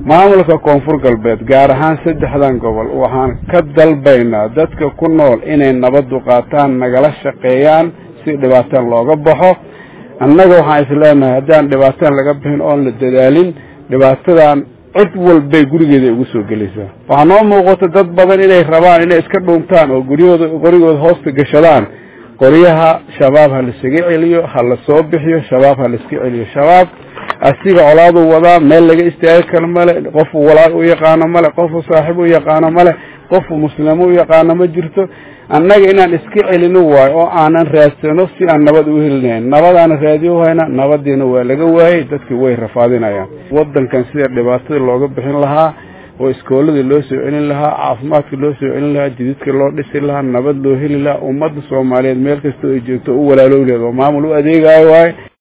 maamulka koonfur galbeed gaar ahaan saddexdan gobol waxaan ka dalbaynaa dadka ku nool inay nabaddu qaataan nagala shaqeeyaan si dhibaataan looga baxo annaga waxaan isleenahay haddaan dhibaataan laga bixin oon la dadaalin dhibaatadan cid walbay gurigeeda ugu soo gelaysaa waxaa noo muuqata dad badan inay rabaan inay iska dhuuntaan oo guryahooda qorigooda hoosta gashadaan qoryaha shabaab ha laisaga celiyo ha la soo bixiyo shabaab ha laiska celiyo shabaab asiga colaadu wadaa meel laga istaagi karo male qofu walaal u yaqaano male qofu saaxiib u yaqaano male qofu muslimo u yaqaano ma jirto annaga inaan iska celino waayo oo aanan raadsano si aan nabad u helinayn nabadaana raadiyo hayna nabadiina waa laga waayey dadkii way rafaadinayaan wadankan sida dhibaatada looga bixin lahaa oo iskooladii loo soo celin lahaa caafimaadka loo soo celin lahaa jididka loo dhisi lahaa nabad loo heli lahaa ummadda soomaaliyeed meel kasta ay joogto u walaalowleed oo maamul u adeegayo waaye